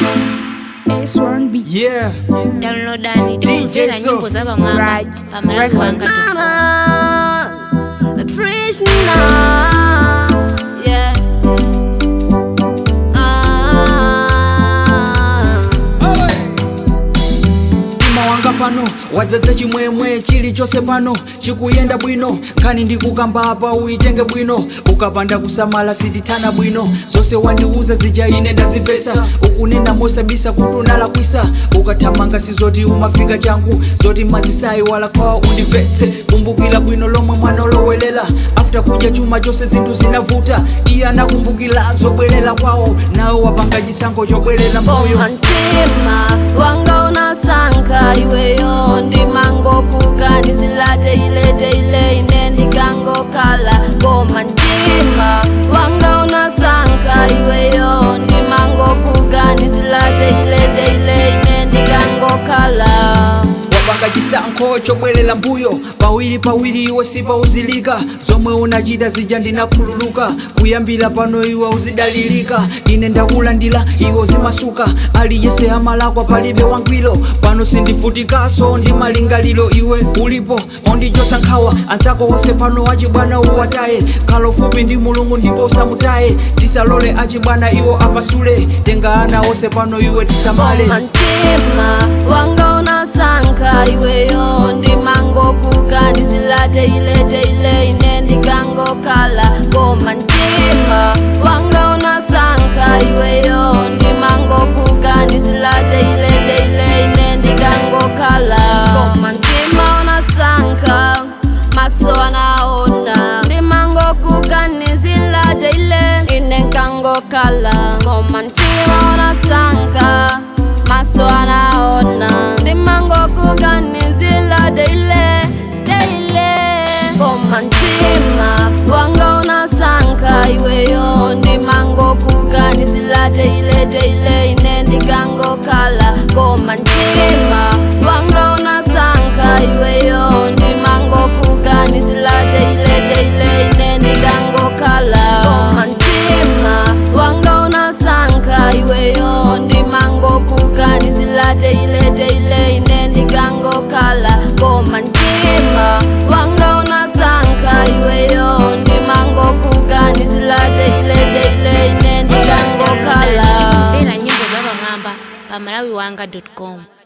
S1 Beats. Yeah, downloadani tikumvera DJ nyimbo za pamwamba Right. pamalawi wanga Mama, Krishna, yeah. Ah. mtima wanga pano wadzaza chimwemwe chilichonse pano chikuyenda bwino nkhani ndikukamba apa uyitenge bwino ukapanda kusamala sitithana bwino zonse wandiuza zija ine ndazimvetsa ukunena mosabisa kuti unalakwisa ukathamanga sizoti umafika changu zoti mazisayi wala kwawa undimvetse kumbukira bwino lomwe mwana olowelela after kudya chuma chonse zinthu zinavuta iye anakumbukira zobwerera kwawo nawe wapanga chisankho chobwerera mbuyo Koma mtima wanga unasanka iweyo ndimangokuka ndisilate ilete ile ine ndikangokhala koma mtima wanga unasanka iweyo ndimangokuka ndisilate ilete ile ine ndikangokhala wapanga chisankho chobwerera mbuyo pawiri pawiri iwe sipauzilika zomwe unachita zija ndinakhululuka kuyambira pano iwe uzidalilika ine ndakulandira iwe uzimasuka aliyense amalakwa palibe wangwiro pano sindivutikaso ndi malingaliro iwe ulipo ondichosa nkhawa anzako wonse pano achibwana uwataye khala ufupi ndi mulungu ndipo usamutaye tisalole achibwana iwo apasule tenga ana onse pano iwe tisamale Koma mtima wanga unasanka iweyo ndimangokuka ndisilate ilete ile ine ndikangokhala koma mtima wanga unasanka iweyo ndimangokuka ndisilate ilete ile ine ndikangokhala koma mtima unasanka maso anaona ndimangokuka ndizilate ile ine nkangokhala koma mtima unasanka maso anaona ndimangokuka ndizilate ile deile koma mtima wanga unasanka iweyo ndimangokuka ndizilate ilete ile ine ndikangokhala koma mtima wanga unasanka iweyo ndimangokuka ndizilate ilete ile ine ndikangokhala koma mtima wanga unasanka iweyo ndimangokuka ndizilate ilete ile ine ndikangokhala koma mtima wanga unasanka iweyo ndimangokuka ndizilate ilete ile ine ndikangokhala tikumvera nyimbo za pamwamba pamalawi wanga com